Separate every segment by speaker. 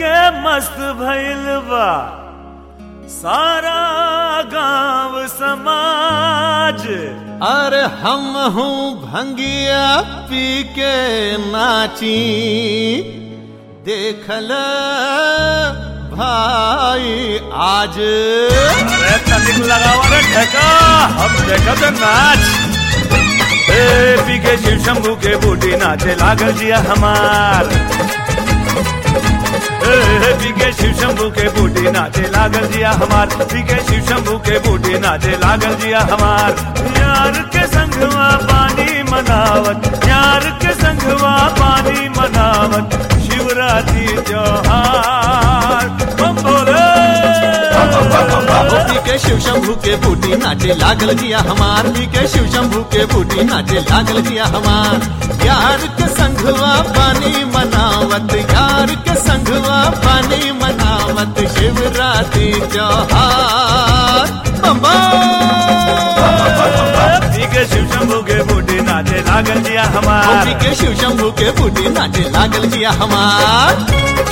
Speaker 1: के मस्त भइल बा सारा गांव समाज
Speaker 2: अरे हम हूँ भंगिया पी के नाची देखल भाई आज
Speaker 1: अरे तनिक लगावा रे ठेका हम देखत नाच ए पी के शिव शंभू के बूटी नाचे लागल जिया हमार ए पी के शिव शंभू के बूटी नाचे लागल जिया हमार पी के शिव शंभू के बूटी नाचे लागल जिया हमार यार के संगवा पानी मनावत यार के संगवा पानी मनावत शिवरात्रि त्योहार बम बोले
Speaker 2: पी के शिव शंभू के बूटी नाचे लागल जिया हमार पी के शिव शंभू के बूटी नाचे लागल जिया हमार यार के संघवा पानी मनावत यार के संघवा पानी मनावत शिवरात्रि त्योहार बम्बा
Speaker 1: पी के शिव शंभू के बूटी नाचे लागल जिया
Speaker 2: पी
Speaker 1: हमार
Speaker 2: के शिव शंभू के बूटी नाचे लागल जिया हमार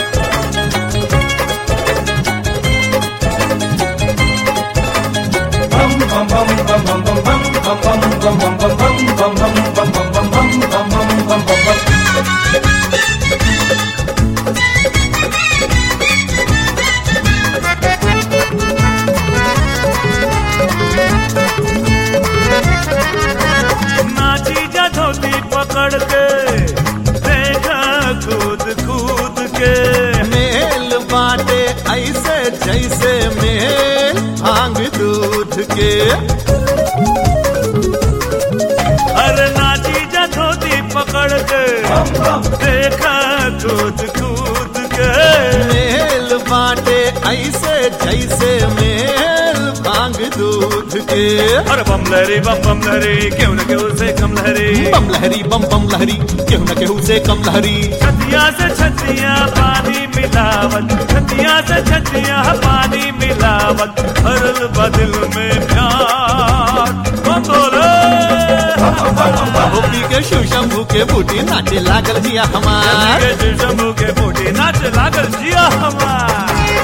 Speaker 1: नाची जा धोती पकड़ के देखा कूद कूद के
Speaker 2: मेल बाटे ऐसे जैसे मेल भांग दूध के
Speaker 1: अरे नाची जा धोती पकड़ के देखा कूद कूद के
Speaker 2: मेल बाटे ऐसे जैसे मेल भांग दूध के
Speaker 1: अरे बम लहरी बम बम लहरी क्यों न क्यों से कम लहरी
Speaker 2: बम लहरी बम बम लहरी केहू न केहू से कम लहरी
Speaker 1: छतिया से छतिया पानी मिलावत छतिया से छतिया पानी मिलावत हरल बदल में प्यार बम बोले
Speaker 2: पी के शिव शंभू के बूटी नाचे लागल जिया हमार
Speaker 1: के शिव शंभू के बूटी नाच लागल जिया हमार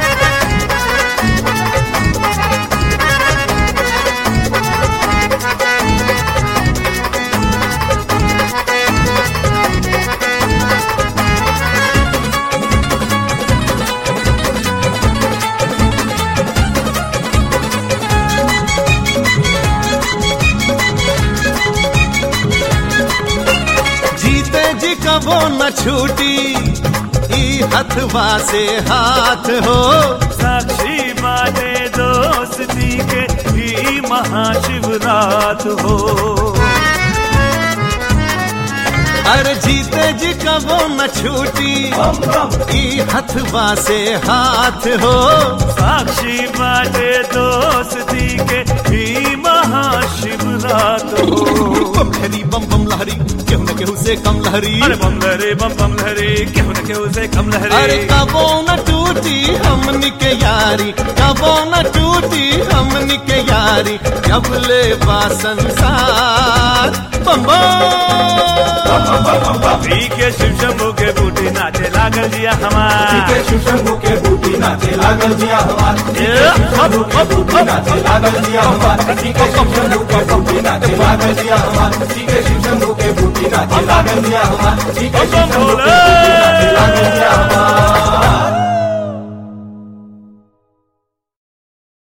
Speaker 2: जीते जी कबो न छूटी ई हथवा से हाथ हो
Speaker 1: साक्षी बाटे दोस्ती के ही महाशिवरात हो
Speaker 2: अरे जीते जी कबो न छूटी ई हथवा से हाथ हो
Speaker 1: साक्षी बाटे दोस्ती के ही महाशिवरात हो
Speaker 2: बम लहरी बम बम लहरी केहू न केहू से कम लहरी
Speaker 1: अरे बम लहरी बम बम लहरी क्यों न क्यों से कम
Speaker 2: अरे
Speaker 1: लहरी
Speaker 2: कबो न टूटी हमनी के यारी कबो न टूटी हमनी के यारी जब ले बा संसार बम बम
Speaker 1: पी के शिव शंभू के बूटी नाचे लागल जिया हमार
Speaker 3: के शिव शंभू के बूटी नाचे लागल जिया हमार
Speaker 1: ए,
Speaker 3: शंभू के बूटी नाचे लागल जिया हमार के शिव शंभू के बूटी नाचे लागल जिया हमार के शिव शंभू के बूटी नाचे लागल जिया हमार के शिव शंभू के बूटी नाचे लागल जिया हमार